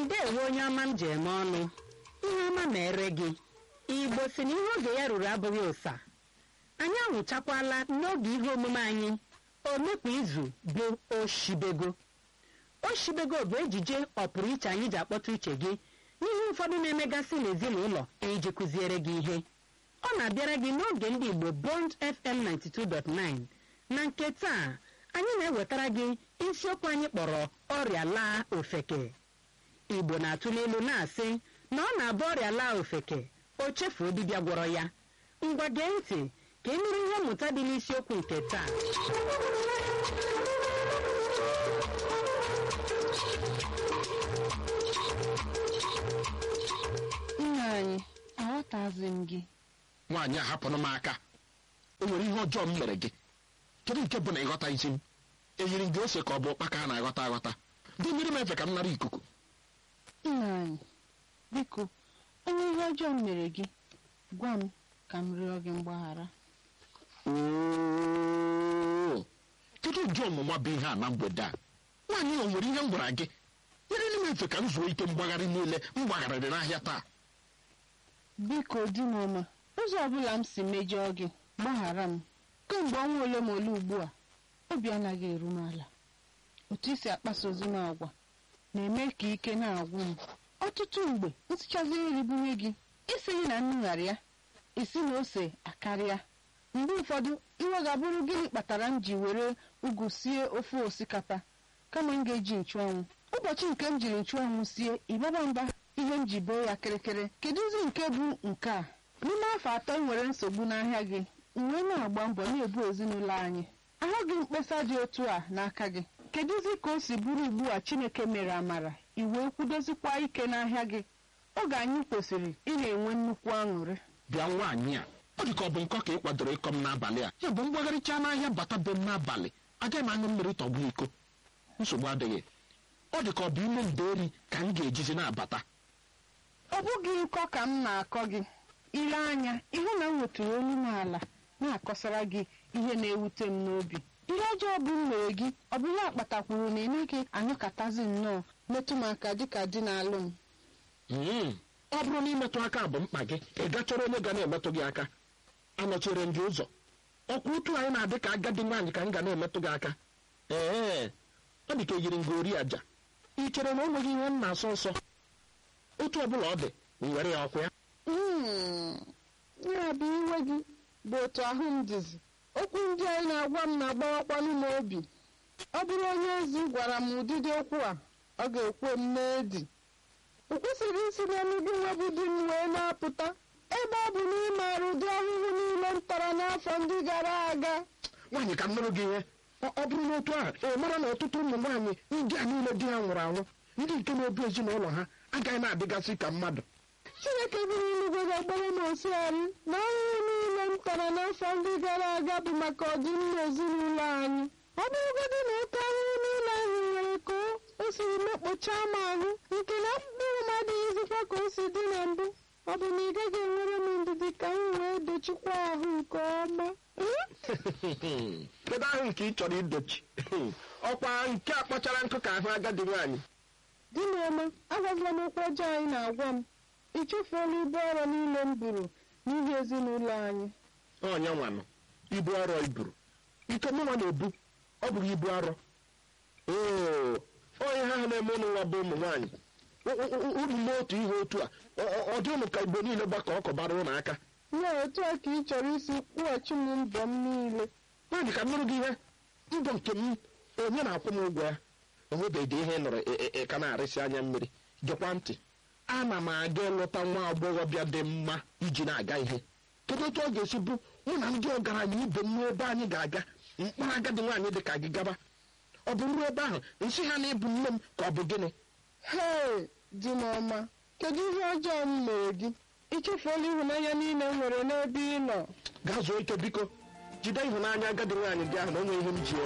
ndeewo onye ọma m ji eme ọnụ ihe ọma mere gị igbo si na ihe oge ya ruru abụghị ụsa anyị anwụchakwala n'oge ihe omume anyị omekpa izu bụ oshibego oshibego bụ ejije ọpụrụ iche anyị ji akpọta uche gị n'ihe ụfọdụ na-emegasị n'ezinụlọ iji kụziere gị ihe ọ na-abịara gị n'oge ndị igbo bond fm 92.9 na nke taa anyị na-ewetara gị isiokwu anyị kpọrọ ọrịa laa ofeke igbo na-atụle ilu na-asị na ọ na-abụ ọrịa laa ofeke o chefuo dibịa gwọrọ ya ngwa gee ntị ka ị nụrụ ihe mmụta dị n'isiokwu nke taa nna anyị aghọtazi m gị nwaanyị a hapụrụ m aka o nwere ihe ọjọọ m mere gị kedu nke bụ na ịghọta isi m eyiri gị ose ka ọ bụ ụkpaka a na-aghọta aghọta dị mmiri m efe ka m nara ikuku nna anyị biko onye ihe ọjọọ m mere gị gwa m ka m rịọ gị mgbaghara Oo, kedu ụdị ọmụma bụ ihe a na mgbede a nwaanyị o nwere ihe m gwara gị nyere m efe ka m zuo ike mgbagharị niile m gbagharịrị n'ahịa taa biko di m ọma ụzọ ọbụla m si mejọọ gị gbaghara m kemgbe ọnwa ole ma ole ugbu a obi anaghị eru m ala otu isi akpasozi m agwa na-eme ka ike na-agwụ m ọtụtụ mgbe nsịchazi nri bunye gị isighị na nnu ghara ya isi na ose akarịa mgbe ụfọdụ iwe ga-abụrụ gịnị kpatara m ji were ugu sie ofe osikapa kama m ga-eji nchụanwụ ụbọchị nke m jiri nchụanwụ sie ịbaba mba ihe m ji boo ya kịrịkịrị kedụzi nke bụ nke a n'ime afọ atọ m nwere nsogbu n'ahịa gị m wee na-agba mbọ na-ebu ezinụlọ anyị ahụghị mkpesa dị otu a n'aka gị kedụzi ka o si bụrụ ugbu a chineke mere amara i wee kwudozikwa ike n'ahịa gị oge anyị kwesịrị ị na-enwe nnukwu aṅụrị bịa nwaanyị a ọ dị ka ọ bụ nkọ ka ị kwadoro ịkọ m n'abalị a ya bụ mgbagharịcha n'ahịa bata be m n'abalị agaghị m aṅụ mmiri tọgbụ iko nsogbu adịghị ọ dị ka ọ bụ ime nderi ka m ga-ejizi na-abata ọ bụghị nkọ ka m na-akọ gị ile anya ịhụ na m wetụrụ olu m ala na-akọsara gị ihe na-ewute m n'obi ihe ọjọọ bụ m mere gị ọ bụ ya kpatakwuru na ị naghị anyụkatazi nnọọ metụ m aka dịka di na-alụ m Mm, ọ bụrụ na imetụ aka bụ mkpa gị ị gachọrọ onye ga na-emetụ gị aka anọchere m gị ụzọ ọkwa otu anyị na-adị ka agadi nwaanyị ka m ga na-emetụ gị aka ee ọ dị ka eyiri nga ori aja ị chere na o nweghị ihe m na-asọ nsọ otu ọbụla ọ dị m were ya ọkwa ya Mm, ya bụ iwe gị bụ otu ahụ m dịzi okwu ndị anyị na-agwa m na-agbawakwanụ m obi ọ bụrụ onye ozi gwara m ụdịdị okwu a ọ ga-ekwe m n'edi o kwesịrị isi n'ọnụ gị webụ di m wee na-apụta ebe ọ bụ na ị maara ụdị ahụhụ niile m tara n'afọ ndị gara aga nwaanyị ka m nụrụ gị ihe ọ ọ bụrụ n'otu a ị mara na ọtụtụ ụmụ nwaanyị ndị a niile di ha nwụrụ anwụ ndị nke na-ebi ezinụlọ ha agaghị na-adịgasị ka mmadụ chineke bụrụ eluigwe ga-agbara m osighari na ahụhụ niile m tara n'afọ ndị gara aga bụ maka ọdịmma ezinụlọ anyị ọ bụrụgodị na oke ahụhụ niile ahụ nwere ka o- o siri mekpochaa m ahụ nke na mkpụrụ m adịghịzikwa ka o si dị na mbụ ọ bụ na ị gaghị enwere m ndidi ka m wee dochikwa ahụ nke ọma Hmm? kedu ahụ nke ị chọrọ idochi ọkwa nke a kpọchara nkụ ka ahụ agadi nwaanyị di m ọma agwagla m okwu ọjọọ anyị na-agwa m ị chefuola ibu ọrụ niile m buru n'ihi ezinụlọ anyị onye nwanụ ibu arọ iburu nke mụnwa na-ebu ọ bụrụ ibu arọ oo onye ha ha na-eme ụlọ nwa bụ ụmụ nwaanyị unu mee otu ihe otu a ọ- ọ- ọ dị ụnụ ka igbo niile gbakọ ọkọbara ụnụ aka ya otu a ka ị chọrọ isi kwụghachi m mbọ m niile nwaanyị ka m nụrụ gị ihe mbọ nke m onye na-akwụ m ụgwọ ya onwebeghị ihe ị nụrụ ị- ị- ị ka na-arịsị anya mmiri gekwa ntị ana m aga ịlụta nwa agbọghọbịa dị mma iji na-aga ihe kedu otu ọ ga-esi bụ mụ na ndị ọgaranya ibe m n'ebe anyị ga-aga mkpara agadi nwaanyị dị ka gị gaba ọ bụ ruo ebe ahụ nsị ha na ịbụ nne m ka ọ bụ gịnị hei di m ọma kedu ihe ọjọọ m mere gị ị chefuola ịhụnanya niile m nwere n'ebe ị nọ gaa zuo ike biko jide ịhụnanya agadi nwaanyị gị ahụ na onwe ihe m ji